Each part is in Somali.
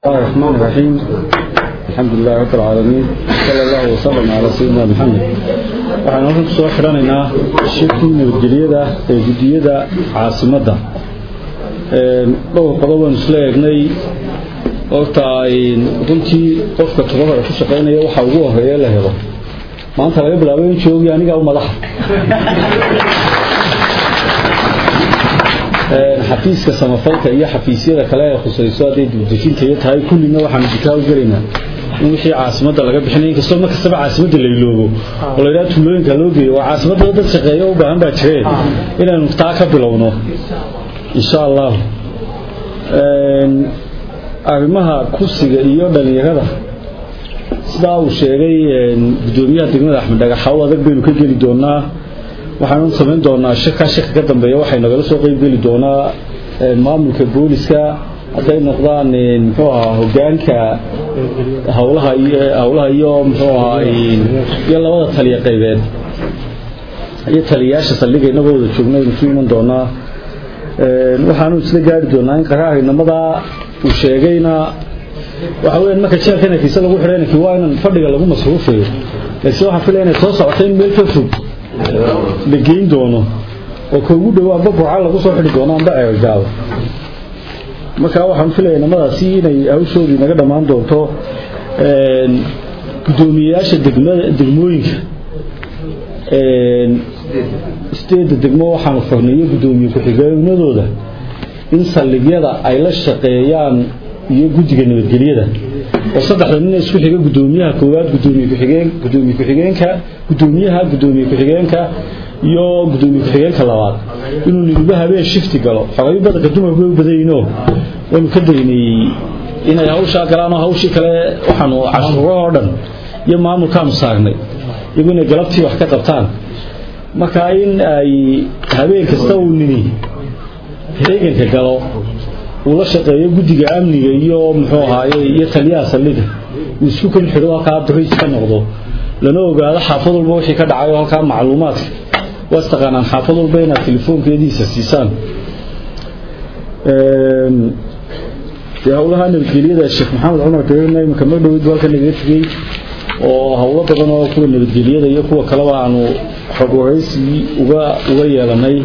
الله الرحمن الرحيم الحمد لله رب العالمين صلى الله وسلم على سيدنا محمد waxaan halkan kusoo xidhanaynaa shirkii nabadgelyada ee guddiyada caasimadda dhowr qodob aan isla eegnay horta runtii qofka tababara ku shaqaynaya waxa ugu horeeya la helo maanta laga bilaabay in joogi aniga u madaxa xafiiska samafalka iyo xafiisyada kale ee khusayso hadday dibdejinta iyo tahay kullina waxaanu jikaa u gelaynaa in wixii caasimadda laga bixinay inkastoo mar kastaba caasimadda la iloobo oo la yidhaha tuulooyinka loo geeyo waa caasimadda dad shaqeeyo u baahan baa jireen inaanu taa ka bilowno insha allah arrimaha kursiga iyo dhalinyarada sidaa uu sheegay guddoomiyaha degmada axmed dhagaxaw adag baynu ka geli doonaa waxaanu samayn doonaa shirkaa shirka ka dambeeya waxay nagala soo qeyb geli doonaa maamulka booliska hadday noqdaan muxuu ahaa hogaanka hawlaha iyo hawlaha iyo muxuu ahaa iyo labada taliya qaybeed iyo taliyayaasha saldhiga inagoo wada joogna aynu ku iman doonaa waxaanu isla gaari doonaa in qaraarinimadaa uu sheegayna waxa weeyaan marka jeelka inankiisa lagu xidhay inankii waa inan fadhiga lagu masruufayo laakiin waxaan filaya inay soo socotay in meel ka fog la geyn doono oo ka ugu dhow amba burca lagu soo xidhi doono amba ceergaaba markaa waxaan filaya namadaasi inay hawshoodii naga dhammaan doonto guddoomiyeyaasha degmada degmooyinka sideedda degmo waxaanu farneeyo guddoomiye ku-xigeenadooda in saldhigyada ay la shaqeeyaan iyo guddiga nabadgelyada oo saddexda nin isku xiga guddoomiyaha koowaad gudoomiye ku-xigeen gudoomiye ku-xigeenka guddoomiyaha guddoomiye ku-xigeenka iyo guddoomiye ku-xigeenka labaad inuu niduba habeen shifti galo xogayo badanka dumarku way u badayno waynu ka daynay inay hawshaa galaan oo hawshii kale waxaanu cashuuro oo dhan iyo maamulkaanu saarnay iyagu inay galabtii wax ka qabtaan marka in ay habeen kasta uu nini heeganka galo uu la shaqeeyo guddiga amniga iyo muxuu ahaaye iyo taliyaha saldhiga uu isku kan xidho halkaa bariis ka noqdo lana ogaado xaafad walba wixii ka dhacay oo halkaa macluumaadka waa istaqaanaan xaafad walba inaad telefoonkeediisa siisaan dee howlaha nabadgelyada sheekh maxamed cumar gareerna iminka mar dhowid halka nagaga tegey oo howlo badan oo kuwa nabadgelyada iyo kuwa kaleba aanu xog waraysi uga uga yeelanay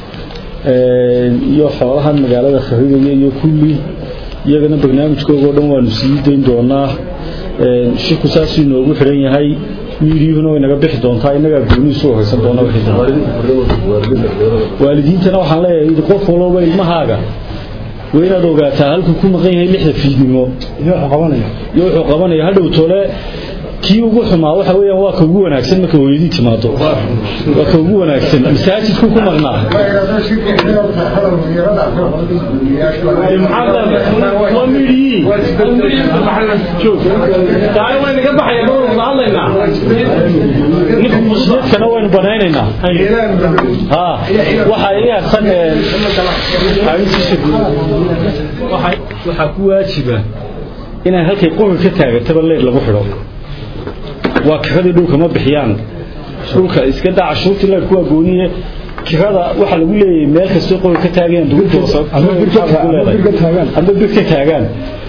iyo xoolahan magaalada kharigaya iyo kulli iyagana barnaamijkooga o dhan waanu sii dayn doonaa shirku saasuu inoogu xidhan yahay miidiyuhuna way naga bixi doontaa innagaa goonihiisu horeysan doona waalidiintana waxaan leeyahay qof walba ilmahaaga waa inaad ogaataa halkuu ku maqan yahay lixda fiidnimo iyo wuxuu qabanaya hadhow tole kii ugu xumaa waxa weeyaan waa ka ugu wanaagsan marka hooyadii timaado waa ka ugu wanaagsan masaajidku ku maqnaa waa midhii ninka musliidkana waynu banaynaynaa ha waxa iyasan waxaa ku waajiba inay halkay quri ka taagataba leed lagu xidho waa kiradii dhulka ma bixiyaan dhulka iska daa cashuurtii leer kuwaa gooniye kirada waxaa lagu leeyahay meel kastoo qori ka taagayaan amba bir ka taagaan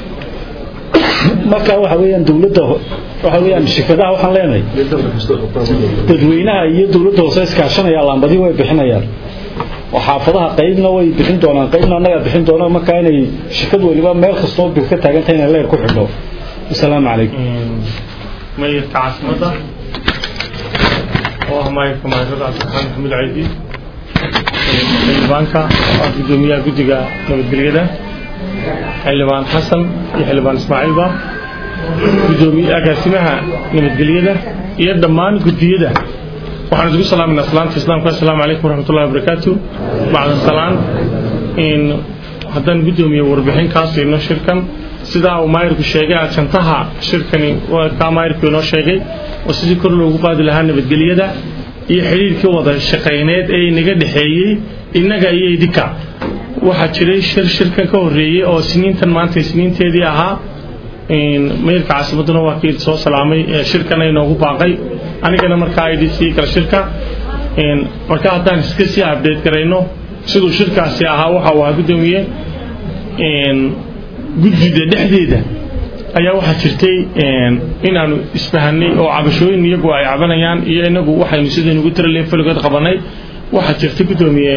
marka waxa weeyaan dowladda waxa weeyaan shirkadaha waxaan leenahay dadweynaha iyo dowladda hoose iskaashanaya laambadii way bixinayaan oo xaafadaha qaybna way bixin doonaan qaybna annagaa bixin doona markaa inay shirkad waliba meel kastoo bir ka taagantahay inay leer ku xidho wasalaamu calaykum mayorka caasimadda oo ah mayorka maayarada cabdiraxmaan maxamuud caydi xildhibaanka oo ah guddoomiyaha guddiga nabadgelyada xildhibaan xasan iyo xildhibaan ismaaciilba guddoomiye agaasimaha nabadgelyada iyo dhammaan guddiyada waxaan isugu salaaminaa salaanta islaamka assalaamu calaykum waraxmatullahi wabarakaatu bacda salaan in haddaan guddoomiye warbixin kaa siino shirkan sidaa uu maayirku sheegay ajantaha shirkani kaa maayirku inoo sheegay oo sidii kor loogu qaadi lahaa nabadgelyada iyo xidhiirkii wada shaqayneed ee inaga dhexeeyey innaga iyo idinka waxaa jiray shir shirkan ka horreeyey oo siniintan maanta siniinteedii ahaa mayrka caasimadduna waa kii soo salaamay shirkana inoogu baaqay anigana markaa idhi sii kala shirka marka haddaan iska sii abdate garayno siduu shirkaasi ahaa waxa uu ahaa guddoomiye guddida dhexdeeda ayaa waxaa jirtay inaanu isfahanay oo cabashooyin iyagu ay cabanayaan iyo inagu waxaynu sidaynu ugu tiraleen faligood qabanay waxaa jirtay guddoomiye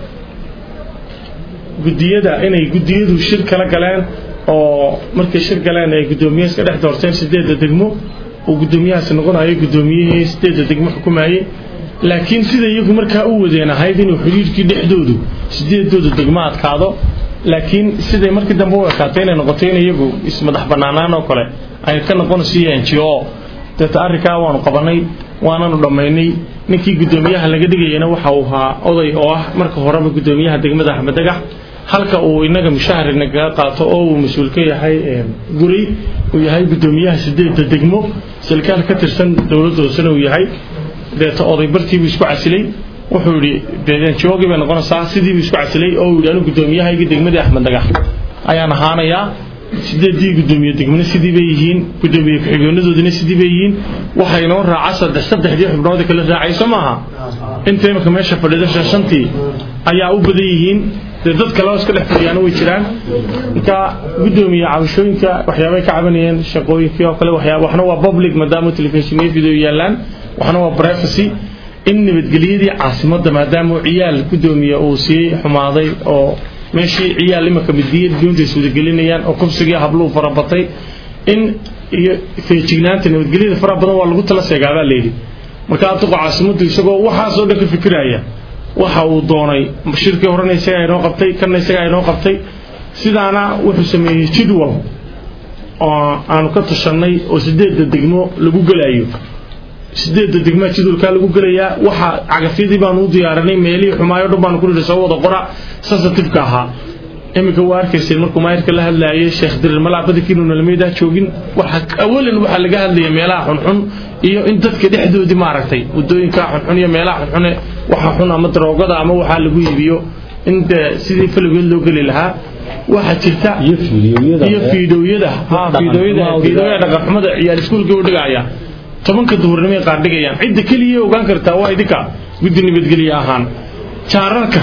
guddiyada inay guddiyadu shir kala galeen oo markay shir galeen ay guddoomiye iska dhex doorteen sideedda degmo uu guddoomiyahaasi noqonayo guddoomiyihii sideedda degmo xukumayey laakiin sida iyagu markaa u wadeen ahayd inuu xidhiirkii dhexdoodu sideedooda degmo adkaado laakiin siday markii dambe u ekaatay inay noqotay in iyagu ismadax bannaanaan oo kale ay ka noqonayso n g o deeta arrinkaa waanu qabanay waananu dhammaynay ninkii guddoomiyaha laga dhigayana waxa uu ahaa oday oo ah marka horeba guddoomiyaha degmada axmed dagax halka uu inaga mushahar inagaga qaato oo uu mas-uul ka yahay guray uu yahay guddoomiyaha sideedda degmo salkaal ka tirsan dowladda hoosena uu yahay deeta oday bartiibuu isku casilay wuxuu yidhi joogii bay noqonaysaa sidiibuu isku casilay oo uu yidhi anu guddoomiyahaygii degmadii axmed dagax ayaan ahaanayaa sideedii guddoomiye degmana sidii bay yihiin guddoomiye ku-xigeenadoodina sidii bay yihiin waxaa inoo raaca saddex saddexdii xubnood kala raacayso maaha inta imika meesha fadhida shantii ayaa u badan yihiin dee dad kaleo iska dhex fadhiyaana way jiraan marka guddoomiye cabashooyinka waxyaabay ka cabanayeen shaqooyinkii oo kale waxna waa public maadaama telefishinyo video yaalaan waxna waa privacy in nabadgelyadii caasimadda maadaama ciyaal guddoomiye uu sii xumaaday oo meeshii ciyaal imaka midiyad doonta iswadagelinayaan oo kubsigii habluhu farabatay in iyo feejignaanta nabadgelyada faraha badan waa lagu tala seegaabaa layidhi marka adiqo caasimaddu isagoo waxaasoo dhan ka fikiraya waxa uu doonay shirkii horena isagaa inoo qabtay kanna isagaa inoo qabtay sidaana wuxuu sameeyey jidwal oo aanu ka tashannay oo sideedda degmo lagu gelayo sideedda degmaa jidwalkaa lagu gelayaa waxa cagafyadii baanu u diyaarinay meelihii xumaayo dhan baanu ku nidhi soo wada qora sensitiveka ahaa iminka waa arkayseen markuu maayirka la hadlaayay sheekh dirir malaa badankiinu nalameedaa joogin waxa awalan waxaa laga hadlaya meelaha xunxun iyo in dadka dhexdoodii maaragtay wadooyinka xunxun iyo meelaha xunxune waxa xun ama daroogada ama waxaa lagu iibiyo in dee sidii faligood loo geli lahaa waxaa jirta iyo fiidiyowyada iyo fiidooyada ha fiidooyada fiidooyada dhaqanxumada ciyaal iskuulka u dhigaya tobanka duhurnimay qaar dhigayaan cidda keliya ogaan kartaa waa idinka guddi nabadgelye ahaan jaararka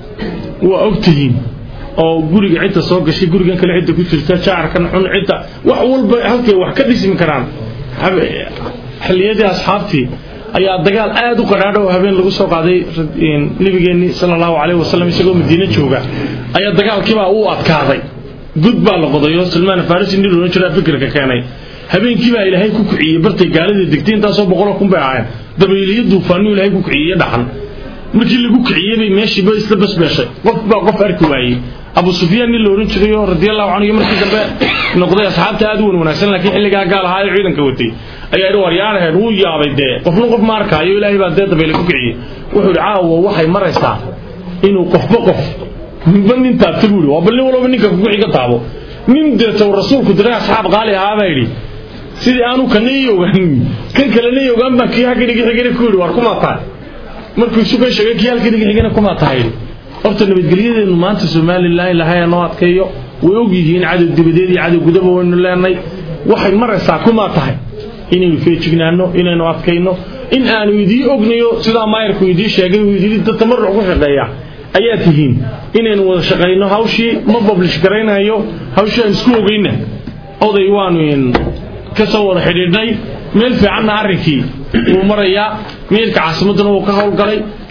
waa ogtihiin oo guriga cidda soo gashay gurigan kale cidda ku jirta jaarkan xun cidda wax walba halkay wax ka dhismi karaan xilliyadii asxaabtii ayaa dagaal aad u qadhaadha oo habeen lagu soo qaaday nabigeenni sala allahu calayhi wasallam isagoo madiine jooga ayaa dagaalkiibaa u adkaaday gud baa la qodayo salmaan farisi nin loolan jiraa fikirka keenay habeenkii baa ilaahay ku kiciyey bartay gaalada degtay intaasoo boqoloo kun bay ahayn dabayliyo duufaanuu ilaahay ku kiciyey dhaxan markii lagu kiciyey bay meeshiiba isla basbeeshay qof baa qof arki waayey abu sufyaan nin la ohan jiray oo radiallahu canhu iyo markii dambe noqday asxaabta aad u wan wanaagsan laakiin xilligaa gaal ahaa ee ciidanka watay ayaa idhi waryaaraheen wuu yaabay dee qofna qof ma arkaayo ilaahay baa dee dabayle ku kiciyey wuxuu idhi caawa waxay maraysaa inuu qofba qof ninba nin taabta buu idhi waa bal nin walba ninka kugu xiga taabo nin deetow rasuulku diray asxaab qaali ahaa baa yidhi sidii aanu kana ii ogaan kan kalena ii ogaan baan kii halka dhigixigana ku yidhi war kumaa tahay markuu isu kan sheegay kii halka dhigixigana kumaa tahay horta nabadgelyadeenu maanta somalilan ilahay noo adkeeyo way og yihiin cadow dibadeed iyo cadow gudaba waynu leenay waxay maraysaa kumaa tahay inaynu feejignaano inaynu adkayno in aanu idii ognayo sidaa maayarku idii sheegay uu idii dad tamaruc ku shaqeeya ayaa tihiin inaynu wada shaqayno hawshii ma bablish garaynayo hawshii aan isku ogeyna oday waanu ka soo wada xidhiidhnay meel fiicanna arrinkii wuu marayaa meelka caasimadduna wuu ka howlgalay